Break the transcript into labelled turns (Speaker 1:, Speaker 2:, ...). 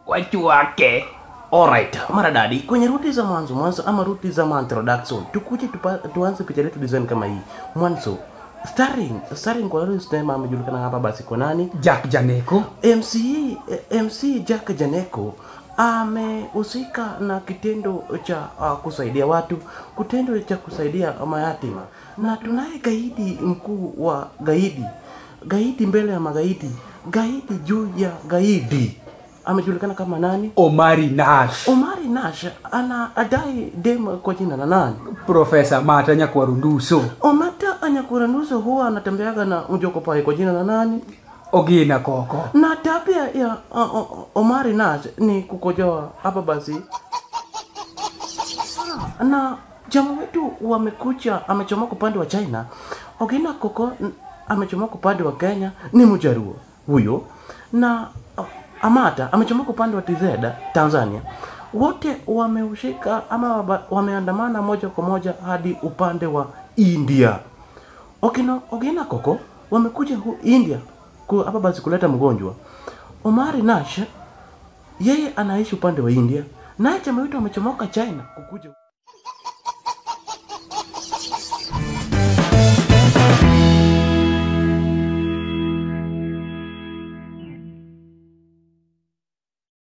Speaker 1: watu wake. Alright, maradadi kwenye ruti za mwanzo mwanzo ama ruti za ma introduction tukuje tupa, tuanze picha letu design kama hii mwanzo starring starring kwa yule sinema amejulikana hapa basi kwa nani
Speaker 2: Jack Janeko.
Speaker 1: MC eh, MC Jack Janeko amehusika na kitendo cha uh, kusaidia watu, kitendo cha kusaidia mayatima, na tunaye gaidi mkuu wa gaidi, gaidi mbele ya magaidi, gaidi juu ya gaidi, amejulikana kama nani?
Speaker 2: Omari Nash.
Speaker 1: Omari Nash ana adai dem kwa jina la nani?
Speaker 2: Profesa Mata Nyakwarunduso.
Speaker 1: Omata Anyakuranuso huwa anatembeaga na mjokopai kwa jina la nani?
Speaker 2: Ogina Koko.
Speaker 1: na tabia ya uh, uh, Omari Nash ni kukojoa hapa basi, na jamaa wetu wamekucha, amechomoka upande wa China. Ogina Koko n- amechomoka upande wa Kenya, ni Mjaruo huyo, na uh, Amata amechomoka upande wa TZ Tanzania. Wote wameushika ama waba- wameandamana moja kwa moja hadi upande wa India. Okina, Ogina Koko wamekuja hu India ku- hapa basi kuleta mgonjwa. Omari Nash yeye anaishi upande wa India, naye chama wetu amechomoka China kukuja